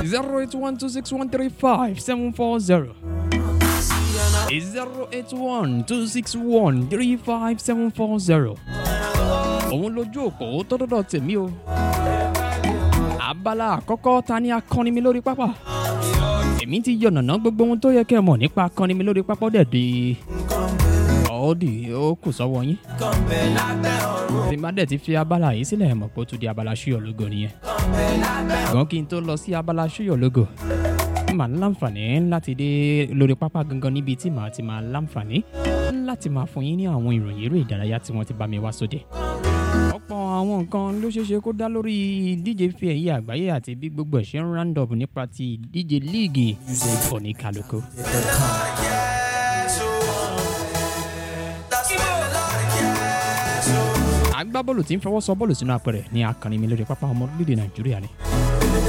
zero eight one two six one three five seven four zero zero eight one two six one three five seven four zero. òun lójú òpó tó dọ́dọ̀ tèmi o. abala àkọ́kọ́ ta ni akọni mi lórí pápá. èmi ti yànnàná gbogbo ohun tó yẹ kẹ́ ẹ mọ̀ nípa akọni mi lórí pápá dẹ̀ di. ọ̀ọ́dì ó kù sọ́wọ́ yín. tí má dẹ̀ ti fi abala yìí sílẹ̀ mọ̀ pé ó tún di abala ṣúyọ̀ lógo nìyẹn. ṣùgbọ́n kí n tó lọ sí abala ṣúyọ̀ lógo màá láǹfààní láti dé lórí pápá gangan níbi tí màá ti máa láǹfààní láti máa fún yín ní àwọn ìròyìn eré ìdárayá tí wọ́n ti bá mi wá sóde. ọ̀pọ̀ àwọn nǹkan ló ṣeé ṣe kó dá lórí ìdíje fi ẹ̀yẹ àgbáyé àti bí gbogbo ẹ̀ ṣe ń round up nípa ti ìdíje líìgì oníkálukú. agbábọ́ọ̀lù tí ń fọwọ́ sọ bọ́ọ̀lù sínú apẹ̀rẹ̀ ní akànnì mi lórí pápá ọmọ orílẹ̀-èdè nàìjíríà ni.